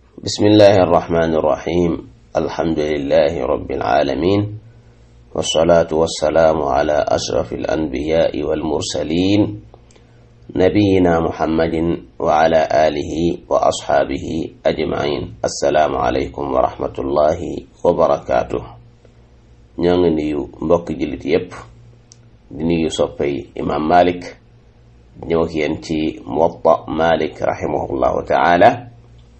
بسم الله الرحمن الرحيم الحمد لله رب العالمين والصلاة والسلام على أشرف الأنبياء والمرسلين نبينا محمد وعلى آله وأصحابه أجمعين السلام عليكم ورحمة الله وبركاته ñoo ngi nuyu mbokki jullit yépp di nuyu soppay imam malik ñëw ak yéen ci muwatta malik rahimahullahu taala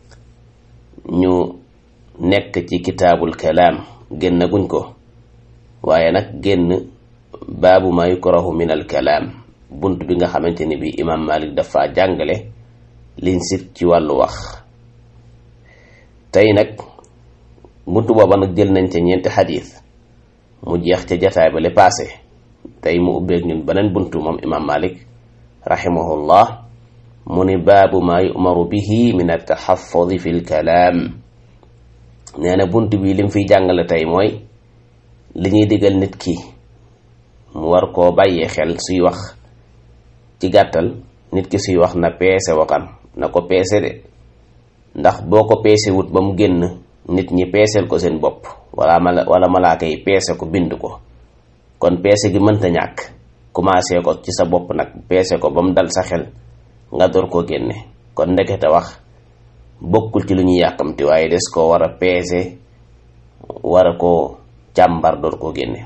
ñu nekk ci kitaabul kalaam génn guñ ko waaye nag génn baabu ma yukrahu min al kalaam bunt bi nga xamante ni bi imam malik dafa jàngale liñ sit ci wàllu wax tey nag bunt booba nag jël nañ ca ñeenti xadiis mu jeex ca jataay ba le paase tey mu ubbeeg ñun beneen buntu moom imam malik rahimahullah mu ni baabu maa yu'maru bihi min altaxafudi fi lkalaam nee na bunt bi lim fiy jàngale tey mooy li ñuy digal nit ki mu war koo bàyyee xel suy wax ci gàttal nit ki suy wax na peese waxam na ko peese de ndax boo ko peese wut ba mu génn nit ñi peeseel ko seen bopp wala mala wala malaaka yi peese ko bind ko kon peese gi mënta ñàkk commencé ko ci sa bopp nag peese ko ba mu dal sa xel nga door koo génne kon ndekete wax bokkul ci lu ñuy yàkkamti waaye des koo war a peese war a koo càmbar door koo génne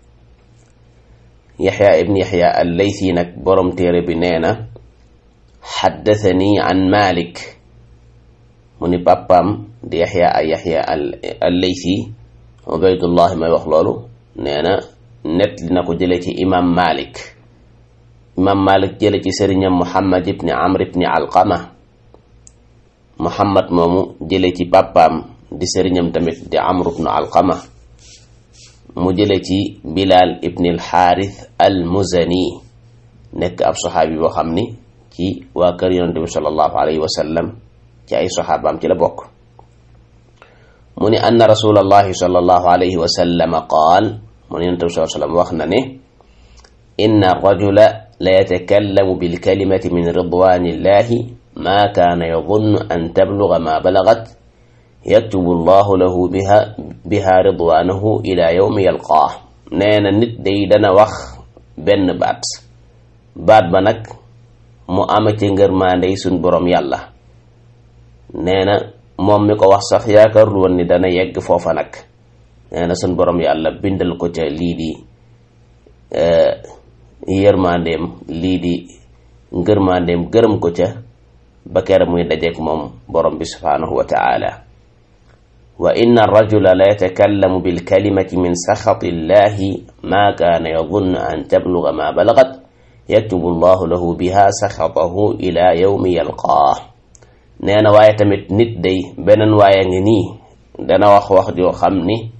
yaxya ibn yaxya al-laythi nag borom téere bi nee na xaddathani an malik mu ni pàppaam di yaxya ay yaxya al-laythi ubaydullah may wax loolu nee na net li na ko jële ci imam malik imam malik jële ci sëriñam muhammad ibni amr ibni alqama muhammad moomu jële ci pàppaam di sëriñam tamit di amr ibnu alqama mu jële ci bilal ibni alxaaris almuzani nekk ab saxaabi boo xam ni ci waa kër yonente bi sallallahu alayhi wa sallam ci ay saxaabaam ci la bokk mu ni anna rasulallahi sallallahu alayhi wa sallam qaal mu ne yonent bi sallallahu alayhi wa sallam wax na ne inna rajula la yatakallamu bilkalimati min ridwanillahi ma kaana yadunnu an tabluga ma balagat yaktubu allahu lahu biha biha ridwanahu ila yawmi yalqaah nee na nit day dana wax benn baat baat ba nag mu ama ci ngërmaandey suñ boroom yàlla nee na moom mi ko wax sax yaakaarul woon ni dana yegg foofa nag nee na suñ borom yàlla bindal ko ca lii di yërmandeem lii di ngërmandeem gërëm ko ca ba kere muy dajeek moom borom bi subhaanahu wa taala wa inna arrajula la yatakallamu bilkalimati min saxati illahi ma kaana yadunnu an tabluga ma balagat yaktubu allahu lahu biha saxatahu ila yawmi yalqaah nee na waaye tamit nit day beneen waaye ngi nii dana wax wax joo xam ni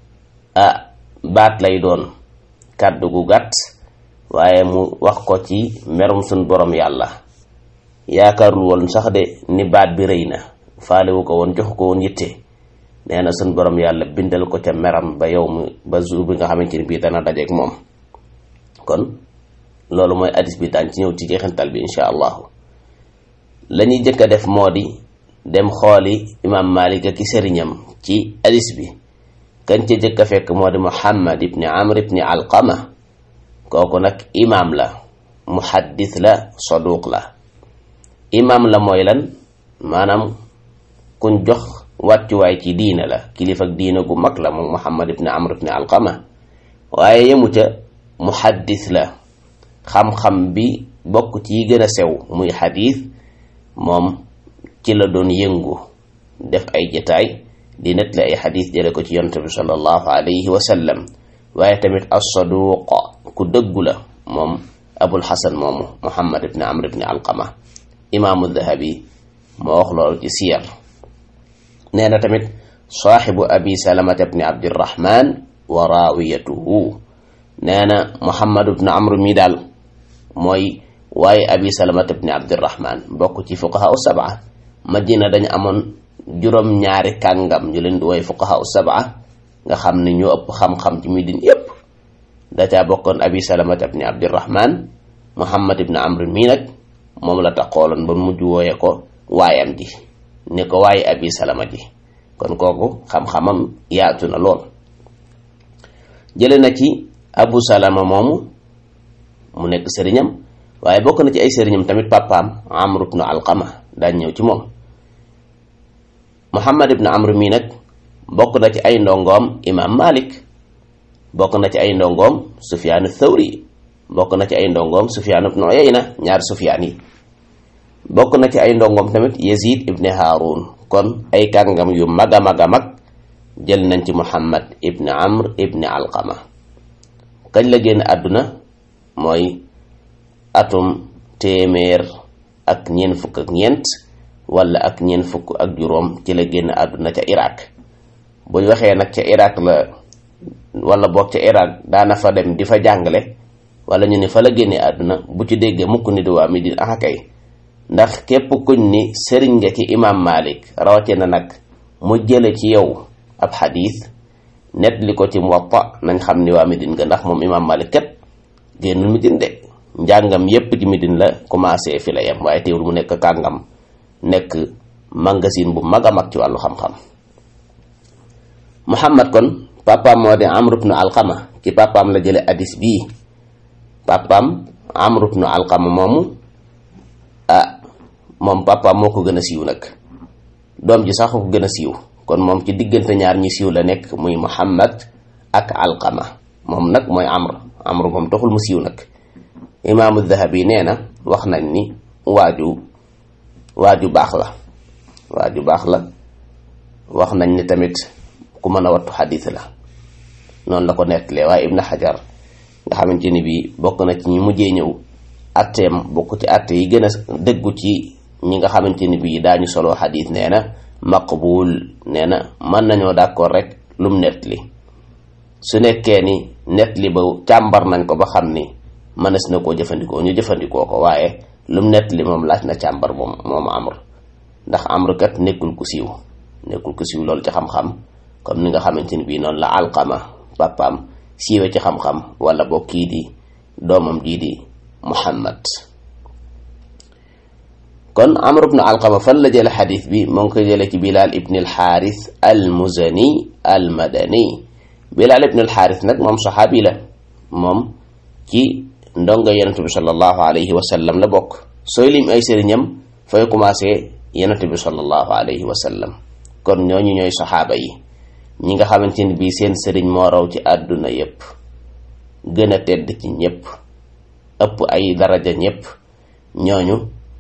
ah baat lay doon kàddu gu gàtt waaye mu wax ko ci merum suñ borom yàlla yaakaarul woon sax de ni baat bi rëy na faalewu ko woon jox ko woon yitte nee na suñ borom yàlla bindal ko ca meram ba yow mi ba jour bi nga xamante ni bii dana dajeek moom kon loolu mooy hadis bi daan ci ñëw ci jeexantal bi incha allahu la ñuy jëkk a def moo di dem xooli imam malik ak sëriñam ci hadis bi kan ca jëkk a fekk moo di muhammad ibni amr ibni alqama kooku nag imam la muhaddis la saduq la imam la mooy lan maanaam kuñ jox wàccuwaay ci diina la kilifa ak diina gu mag la moom muhammad ibni amr ibni alqama waaye yemu ca muhaddis la xam-xam bi bokk ci yi gën a sew muy xadis moom ci la doon yëngu def ay jataay di net la ay xadis jële ko ci yonent bi sallallahu alayhi wa sallam waaye tamit as-saduq ku dëggu la moom abul xasan moomu muhammad ibni amr ibni alqama imaamu dahabi moo wax loolu ci siyar nee na tamit saaxibu abi salamata ibni abdirahman wa raawiyatuhu nee na muhammad ibni amr mi daal mooy waaye abi salamata ibni abdirahman bokk ci fuqaha u sab'a madina dañu amoon juróom ñaari kàngam ñu leen di woy fuqaha u sab'a nga xam ne ñoo ëpp xam-xam ci midin yépp da caa bokkoon abi salamata ibni abdirahman muhammad ibni amr mii nag moom la taxooloon ba mujj wooye ko waayam ji ne ko waaye abi salama ji kon kooku xam-xamam yaatu na lool jële na ci abu salama moomu mu nekk sëriñam waaye bokk na ci ay sëriñam tamit papaam amr ibnu alqama daañ ñëw ci moom muhammad ibnu amr mii nag bokk na ci ay ndongoom imam malik bokk na ci ay ndongoom sufyaanu thawri bokk na ci ay ndongoom sufyaan ibnu uyayna ñaari sufyaan yi bokk na ci ay ndongoom tamit yazid ibni haarun kon ay kàngam yu mag a mag a mag jël nañ ci muhammad ibni amr ibni alqama kañ la génn àdduna mooy atum téeméer ak ñeent fukk ak ñeent wala ak ñeent fukk ak juróom ci la génn àdduna ca iraq buñ waxee nag ca iraq la wala boog ca iraq daana fa dem di fa jàngale wala ñu ne fa la génne àdduna bu ci déggee mukk ni di waa Medina ah kay ndax képp kuñ ni sëriñ nga ci imam malik rawatina nag mu jële ci yow ab xadiis net li ko ci muwatta nañ xam ni waa Medine nga ndax moom imam malik kat génnul Medine de njàngam yépp ci Medine la commencé fi la yem waaye teewul mu nekk kàngam nekk magasin bu mag a mag ci wàllu xam-xam muhammad kon papaam moo de amr ibnu alqama ci papaam la jële hadis bii papaam amr ibnu alqama moomu ah moom papaam moo ko gën a siiw nag doom ji sax ko gën a siiw kon moom ci diggante ñaar ñi siiw la nekk muy muhammad ak alqama moom nag mooy amr amr moom taxul mu siiw nag imaamu dahabi nee na wax nañ ni waaju waaju baax la waaju baax la wax nañ ni tamit ku mën a wattu xadis la noonu la ko nettalee waaye ibn xajar nga xamante ni bii bokk na ci ñi mujjee ñëw atteem bokk ci atte yi gën a dëggu ci ñi nga xamante ni bii daañu solo xadis nee na maqbul nee na mën nañoo d'accord rek lum nettali su nekkee ni nettali ba càmbar nañ ko ba xam ni mënees na koo jëfandikoo ñu jëfandikoo ko waaye lum nettali moom laaj na càmbar moom moom amr ndax amr kat nekkul ku siiw nekkul ku siiw loolu ci xam-xam comme ni nga xamante ni bii noonu la alqama papaam siiwe ci xam-xam wala boo kii di doomam jii di muhammad kon amr ibnu alqama fan la jële xadis bi moo ngi ko jële ci bilal ibni alxaaris almuzani almadani bilal ibni alxaaris nag moom saxaabi la moom ci ndonga yonente bi sallallahu alayhi wa sallam la bokk sooy lim ay sëriñam fay commencé yonente bi sallallahu alayhi wa sallam kon ñooñu ñooy saxaaba yi ñi nga xamante ni bii seen sëriñ moo raw ci àdduna yépp gën a tedd ci ñépp ëpp ay daraja ñépp ñooñu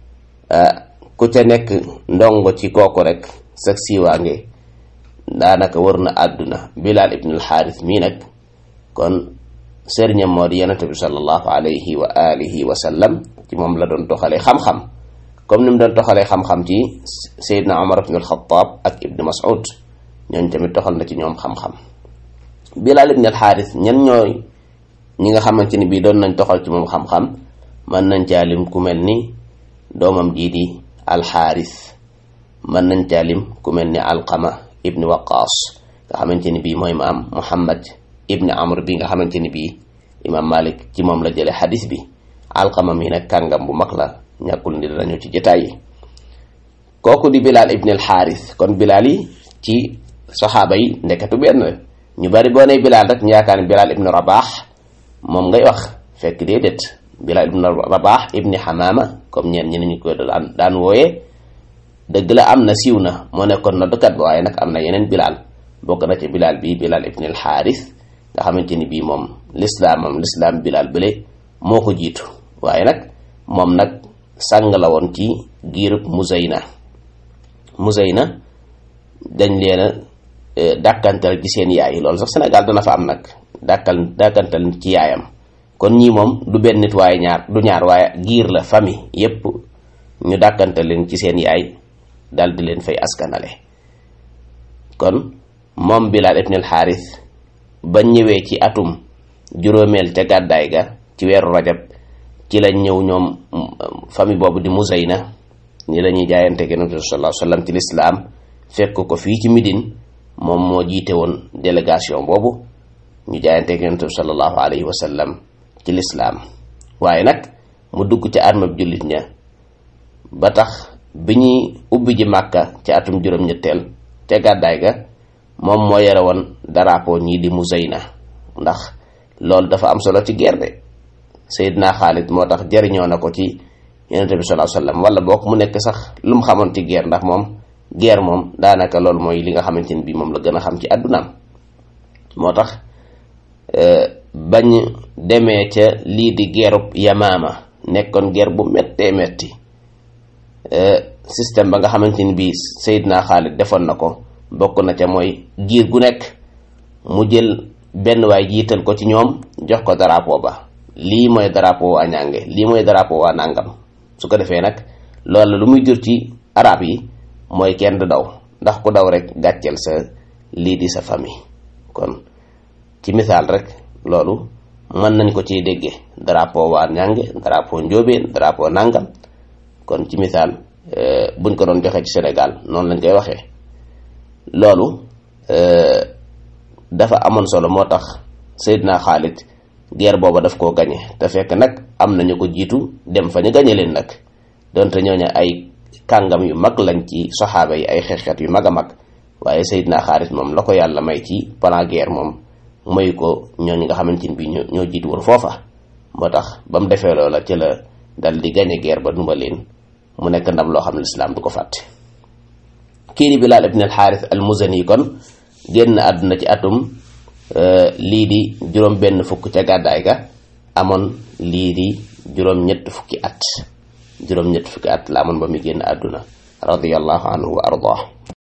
ku ca nekk ndongo ci kooku rek sag siiwaange daanaka wër na àdduna bilal ibn alxaaris mii nag kon sëriñam moo di yonente bi sallallahu alayhi wa alihi wa sallam ci moom la doon toxalee xam-xam comme ni mu doon toxalee xam-xam ci Seydina Omar ibn al-Khattab ak Ibn Mas'ud ñooñ tamit toxal na ci ñoom xam-xam Bilal ibn al-Xaaris ñan ñooy ñi nga xamante ni bii doon nañ toxal ci moom xam-xam mën nañ caalim ku mel ni doomam jii di alxaaris mën nañ caalim ku mel ni alqama ibni waqaas nga xamante ni bii mooy maam muhammad ibni amr bi nga xamante ni bii imam malik ci moom la jële xadis bi alqama mi nag kàngam bu mag la ñàkkul ni danañu ci jotaay yi kooku di bilal ibni alxaaris kon bilal yi ci saxaaba yi ndekatu benn ñu bari boo nee bilal rek ñu yaakaar ne bilal ibni rabaax moom ngay wax fekk déedéet bilal ibni rabaax ibni xamaama comme ñeen ñi ñu ko daan daan wooyee dëgg la am na siiw na moo nekkoon noddukat ba waaye nag am na yeneen bilal bokk na ci bilal bii bilal ibni alxaaris nga xamante ni bii moom lislaamam lislaam bilal bële moo ko jiitu waaye nag moom nag sàng la woon ci giirub Muzayna Muzayna dañ leen a dàkkantal ci seen yaay loolu sax Sénégal dana fa am nag dàkkal dàkkantal ci yaayam kon ñii moom du benn nit waaye ñaar du ñaar waaye giir la famille yépp ñu dàkkantal leen ci seen yaay dal di leen fay askanale kon moom Bilaal ibn al-Xaaris ba ñëwee ci atum juróomeel ca gàddaay ga ci weeru rajab ci lañ ñëw ñoom famille boobu di Muzayna ni lañuy jaayante Yonent bi sallallahu alayhi wasallam ci lislaam fekk ko fii ci Midine moom moo jiite woon délégation boobu ñu jaayante Yonent bi sallallahu alayhi wasallam ci lislaam waaye nag mu dugg ci armab jullit ña ba tax bi ñuy ubbi ji màkka ci atum juróom-ñetteel ca gàddaay ga moom moo yore woon drapeau ñii di Muzayna ndax loolu dafa am solo ci guerre de Seydina Xaalid moo tax jëriñoo na ko ci yonente bi sallallahu alayhi wasallam wala boog mu nekk sax lu mu xamoon ci guerre ndax moom guerre moom daanaka loolu mooy li nga xamante ni bii moom la gën a xam ci àddunaam moo tax bañ demee ca lii di guerrub Yamaama nekkoon guerre bu méttee métti système ba nga xamante ni bii Seydina Xaalid defoon na ko bokk na ca mooy giir gu nekk mu jël benn waay jiital ko ci ñoom jox ko drapeau ba lii mooy drapeau waa ñànge lii mooy drapeau waa nàngam su ko defee nag loolu lu muy jur ci arab yi mooy kenn du daw ndax ku daw rek gàcceel sa lii di sa famille kon ci misaal rek loolu mën nañ ko ciy déggee drapeau waa ñànge drapeau njóobeen drapeau nàngam kon ci misaal buñ ko doon joxe ci Sénégal noonu lañ koy waxee loolu dafa amoon solo moo tax Seydina Xaalid guerre booba daf koo gañe te fekk nag am nañu ko jiitu dem fa ñu gañe leen nag donte ñooñu ay kàngam yu mag lañ ci soxaaba yi ay xeexeet yu mag a mag waaye Seydina Xaalid moom la ko yàlla may ci plan guerre moom mayu ko ñooñu nga xamante ni bii ñoo jiitu woon foofa moo tax ba mu defee loola ci la dal di gañe guerre ba numba leen mu nekk ndam loo xam ne lislaam du ko fàtte kii di Bilaal ibn al-Xaaris al-Muzani kon génn àdduna ci atum lii di juróom benn fukk ca gàddaay ga amoon lii di juróom ñett fukki at juróom ñett fukki at la amoon ba muy génn àdduna radiyallahu anhu wa ardah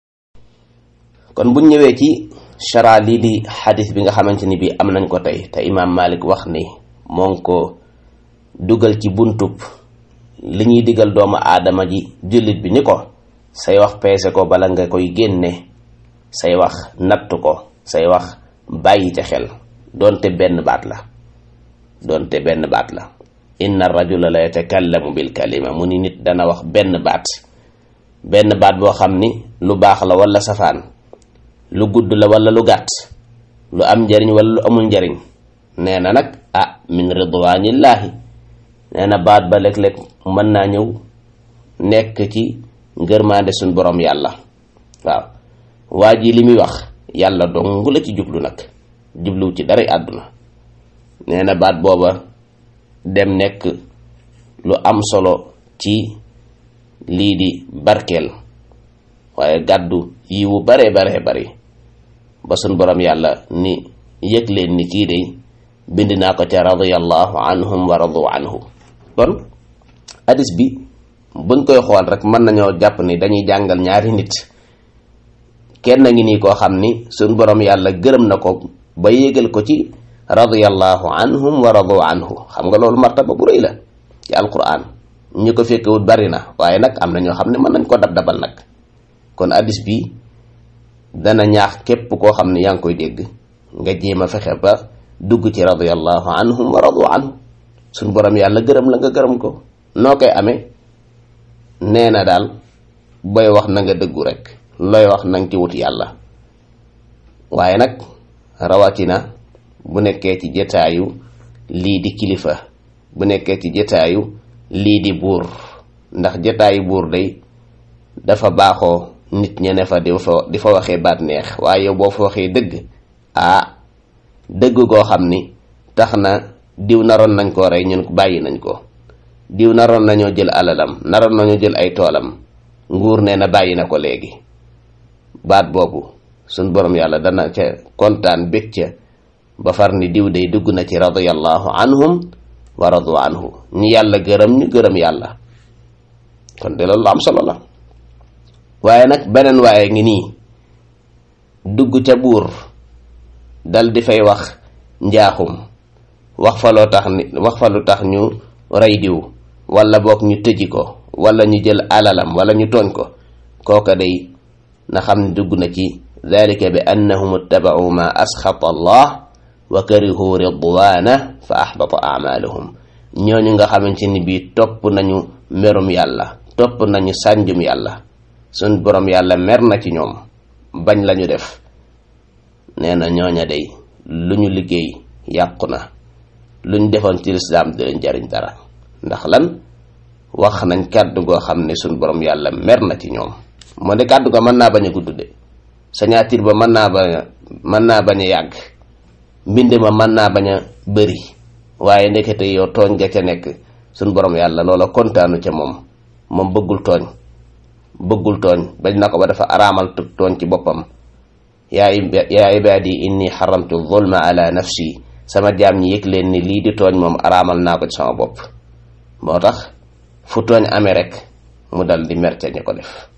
kon buñ ñëwee ci chara lii di xadis bi nga xamante ni bi am nañ ko tey te imaam Malik wax ni moo ngi ko dugal ci buntub li ñuy digal doomu aadama ji jullit bi ni ko say wax peese ko bala nga koy génne say wax natt ko say wax bàyyi ca xel doonte benn baat la doonte benn baat la inna rajula la yatakallamu bil kalima mu ni nit dana wax benn baat benn baat boo xam ni lu baax la wala safaan lu gudd la wala lu gàtt lu am njariñ wala lu amul njariñ nee na nag ah min ridwanillaahi nee na baat ba léeg-léeg mën naa ñëw nekk ci ngërmaande suñ borom yàlla waaw waa ji li muy wax yàlla dong la ci jublu nag jubluw ci dara àdduna nee na baat booba dem nekk lu am solo ci lii di barkeel waaye gàddu yiwu bare bare bari ba suñ borom yàlla ni yëg leen ni kii de bind naa ko ca radiyallahu anhum wa radu anhu kon hadis bi buñ koy xool rek mën nañoo jàpp ni dañuy jàngal ñaari nit kenn ngi nii koo xam ni suñ borom yàlla gërëm na ko ba yégal ko ci radiyallahu anhum wa radu anhu xam nga loolu martaba bu rëy la ci alquran ñi ko fekkewut bari na waaye nag am na ñoo xam ne mën nañ ko dab dabal nag kon hadis bi dana ñaax képp koo xam ne yaa ngi koy dégg nga jéem a fexe ba dugg ci radiyallahu anhum wa radu anhu suñ borom yàlla gërëm la nga gërëm ko noo koy amee nee na daal booy wax na nga dëggu rek looy wax na nga ci wut yàlla waaye nag rawatina bu nekkee ci jotaayu lii di kilifa bu nekkee ci jotaayu lii di buur ndax jotaayu buur day dafa baaxoo nit ña ne fa di fa di fa waxee baat neex waaye yow boo fa waxee dëgg ah dëgg goo xam ni tax na diw naroon nañ koo rey ñun bàyyi nañ ko diw naroon nañoo jël alalam naroon nañoo jël ay toolam nguur nee na bàyyi na ko léegi baat boobu suñ borom yàlla dana ca kontaan bég ca ba far ni diw day dugg na ci radiyallahu anhum wa radu anhu ñi yàlla gërëm ñu gërëm yàlla kon de loolu am solo la waaye nag beneen waaye ngi nii dugg ca buur dal di fay wax njaaxum wax fa loo tax ni wax fa lu tax ñu rey diw wala boog ñu tëji ko wala ñu jël alalam wala ñu tooñ ko kooka day na xam ne dugg na ci dalika bi annahum ittaba'u ma asxata allah wa karihu ridwana fa ahbata amalahum ñooñu nga xamante ni bii topp nañu merum yàlla topp nañu sànjum yàlla suñ borom yàlla mer na ci ñoom bañ lañu def nee na ñooña day lu ñu liggéey yàqu na lu ñu defoon ci lislaam di leen jariñ dara ndax lan wax nañ kàddu goo xam ne suñ borom yàlla mer na ci ñoom moo de kàddu ga mën naa bañ a gudd de signature ba mën naa bañ a mën naa bañ a yàgg mbind ma mën naa bañ a bëri waaye ndekete yow tooñ ga ca nekk suñ borom yàlla loola kontaanu ca moom moom bëggul tooñ bëggul tooñ bañ na ko ba dafa araamal tooñ ci boppam yaa yaa ibaadi inni xaramtu zulma ala nafsi sama jaam ñi yëg leen ni lii di tooñ moom araamal naa ko ci sama bopp moo tax fu tooñ amee rek mu dal di mer ca ñi ko def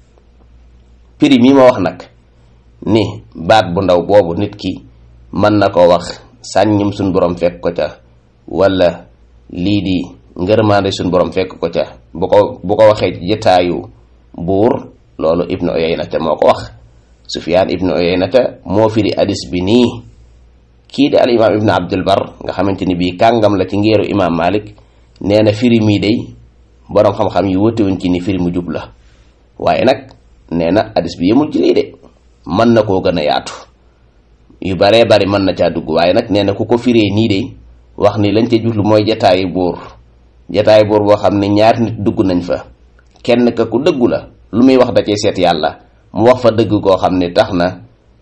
prix mi ma wax nag ni baat bu ndaw boobu nit ki mën na ko wax sàññim suñ borom fekk ko ca wala lii di ngërmaande suñ borom fekk ko ca bu ko bu ko waxee ci jotaayu buur loolu ibnu Uyaynata moo ko wax Sufyaan ibnu Uyaynata moo firi hadis bi nii kii di al imaam ibnu Abdul Bar nga xamante ni bii kàngam la ci ngeeru imaam Malik nee na firi mii day boroom xam-xam yi wutewuñ ci ni firi mu jub la waaye nag nee na hadis bi yemul ci lii de mën na koo gën a yaatu yu baree bari mën na caa dugg waaye nag nee na ku ko firee nii de wax ni lañ ca jublu mooy jataayu buur jataayu buur boo xam ne ñaari nit dugg nañ fa kenn ka ku dëggu la lu muy wax da cee seet yàlla mu wax fa dëgg koo xam ne tax na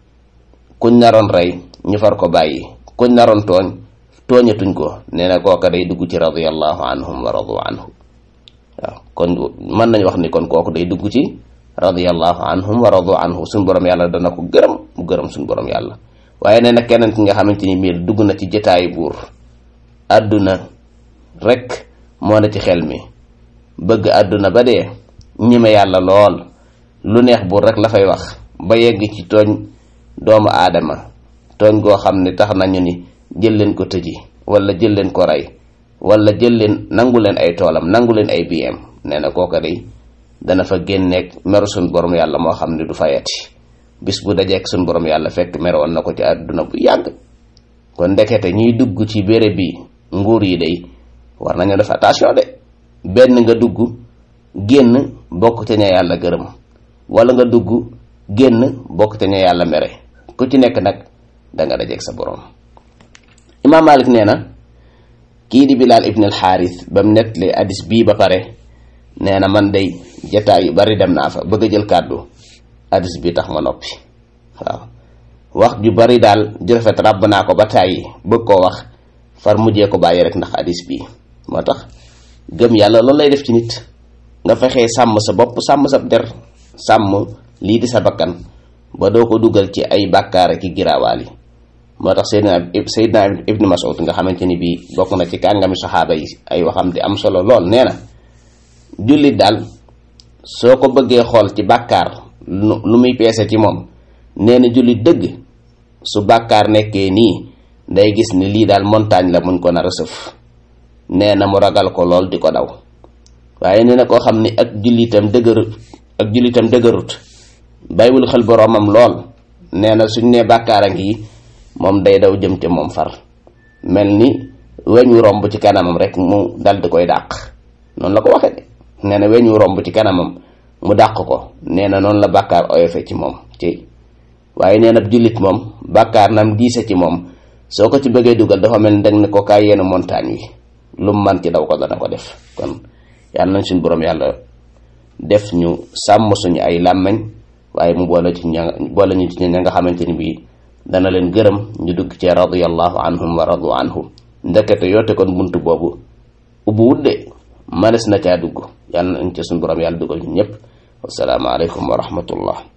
kuñ naroon rey ñu far ko bàyyi kuñ naroon tooñ tooñatuñ ko nee na kooka day dugg ci radiyallahu anhum wa radu anhu waaw kon mën nañ wax ni kon kooku day dugg ci radiyallahu anhum wa radu anhu suñ borom yàlla dana ko gërëm mu gërëm suñ borom yàlla waaye nee na keneen ki nga xamante ni miir dugg na ci jotaayu buur àdduna rek moo na ci xel mi bëgg àdduna ba dee ñime yàlla lool lu neex buur rek la fay wax ba yegg ci tooñ doomu aadama tooñ goo xam ne tax nañu ni jël leen ko tëji wala jël leen ko rey wala jël leen nangu leen ay toolam nangu leen ay biyem nee na kooka day dana fa génneeg meru suñ borom yàlla moo xam ne du fayati bis bu dajeek suñ borom yàlla fekk meroon na ko ci àdduna bu yàgg kon ndekete ñuy dugg ci béréb bi nguur yi day war nañu def attention de benn nga dugg génn bokk ca ña yàlla gërëm wala nga dugg génn bokk ca ña yàlla mere ku ci nekk nag danga dajeek sa borom imaam Malik nee na kii di Bilaal ibn al Xaaris ba mu nettalee hadis bii ba pare nee na man day jataay yu bari dem naa fa bëgg a jël kàddu hadis bi tax ma noppi waaw wax ju bari daal ju rafet ràbb naa ko ba tàyyi bëgg koo wax far mujjee ko bàyyi rek ndax hadis bii moo tax gëm yàlla loolu lay def ci nit nga fexee sàmm sa bopp sàmm sa der sàmm lii di sa bakkan ba doo ko dugal ci ay bàkkaar ki giraawaal yi moo tax Seydina Seydina Ibnu Mas'ud nga xamante ni bii bokk na ci kàngami saxaaba yi ay waxam di am solo lool nee na jullit daal soo ko bëggee xool ci bàkkaar lu muy peese ci moom nee na jullit dëgg su bàkkaar nekkee nii day gis ni lii daal montagne la muñ ko nar a sëf nee na mu ragal ko lool di ko daw waaye nee na koo xam ni ak jullitam dëgërut ak jullitam dëgërut bàyyiwul xel boroomam lool nee na suñ nee bàkkaar a ngi moom day daw jëm ca moom far mel ni weñ wu romb ci kanamam rek mu dal di koy dàq noonu la ko waxee de nee na weñ wu romb ci kanamam mu dàq ko nee na noonu la bàkkaar oyofe ci moom ci waaye nee na jullit moom bàkkaar nam diise ci moom soo ko ci bëggee dugal dafa mel ni dang ne ko kaay yenn montagne wi lu mu man ci daw ko dana ko def kon yàlla nañ suñ boroom yàlla def ñu sàmm suñu ay làmmeñ waaye mu boole ci ña boole ñu ci ña nga xamante ni bii dana leen gërëm ñu dugg ci radiyallahu anhum wa radu anhu ndekete yoote kon buntu boobu ubbu wudde manes na caa dugg yàlla nañ ci suñ boroom yàlla dugal ñu ñëpp wassalaamu aleykum wa rahmatullah